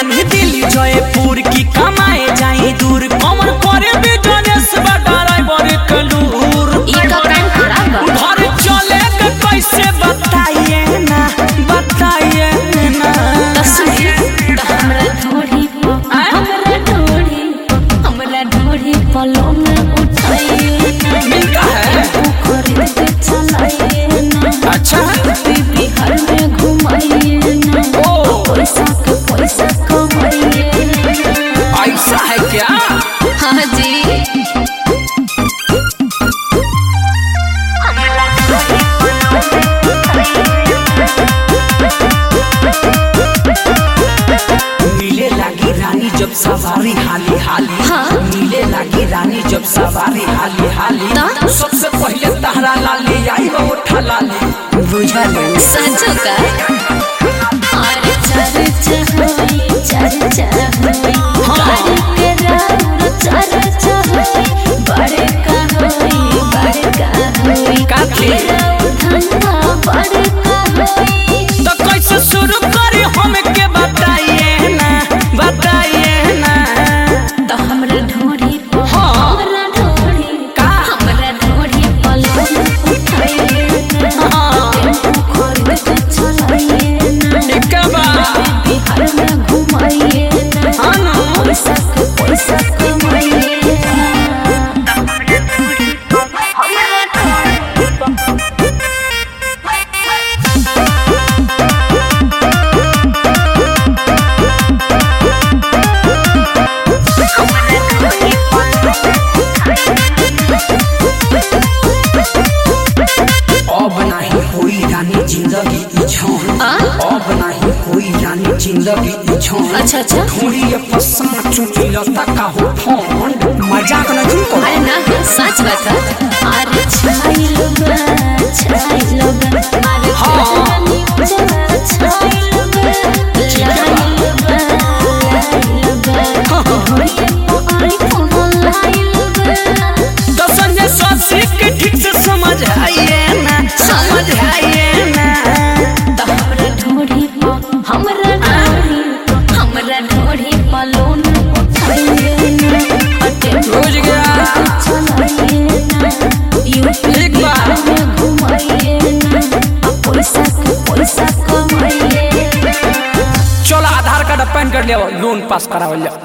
रानी दिल्ली जयपुर की कमाए जाई दूर कमर करे बिजनेस बटाराई बड़े कलूर ई का काम खराब बा घर चले के कैसे बताइए ना बताइए ना त सुनी त हमरा ढोढ़ी प हमरा ढोढ़ी हमरा ढोढ़ी पलों में उठाइए ना मिलता है खरीद के चलाइए ना अच्छा बिहार में घुमाइए ना ओ पैसा के पैसा कमाइए ना ऐसा है क्या हाँ जी मिले लागी रानी जब सवारी हाली हाली हाँ। मिले लागी रानी जब सवारी हाली हाली तो? सबसे पहले तहरा लाली आई वो उठा लाली बुझा ले सचो का अरे चर्चा होई चर्चा होई गाड़ी के राउर चर्चा होई बड़े का होई बड़े का होई का थी? धंधा बड़े का होई तो कैसे शुरू करी हमके बताइए ना बताइए ना तो हमरा ढोढ़ी पर हाँ। हमरा ढोढ़ी का? हमरा ढोढ़ी पर लोन उठाइए ना हाँ। टेम्पू खरीद के चलाइए ना ठीक बा बिहार में घुमाइए ना हाँ ना। पैसा के पैसा कमाइए ना अब नहीं होई रानी जिंदगी ई छौन आ? अब नहीं होई रानी जिंदगी ई छौन अच्छा अच्छा थोड़ी ये पसंद चुकी लता का हो फोन मजाक नहीं करो अरे ना सच बात है अरे छाइल बा छाइल बा अरे हाँ। रानी उजला छाइल बा लाइल बा लाइल बा होइए तो आईफोन लाइल बा तो संजय सोसी के ठीक से समझ आइए ना समझ आइए ना तो हमरा ढोढ़ी पर हमरा ढोढ़ी हमरा ढोढ़ी पर लोन उठाइए ना अटे बुझ गया चलाइए ना यूपी एक बार। में घुमाइए ना आ पैसा के पैसा कमाइए ना चलो आधार कार्ड पैन कार्ड ले आओ, लोन पास करावल जाओ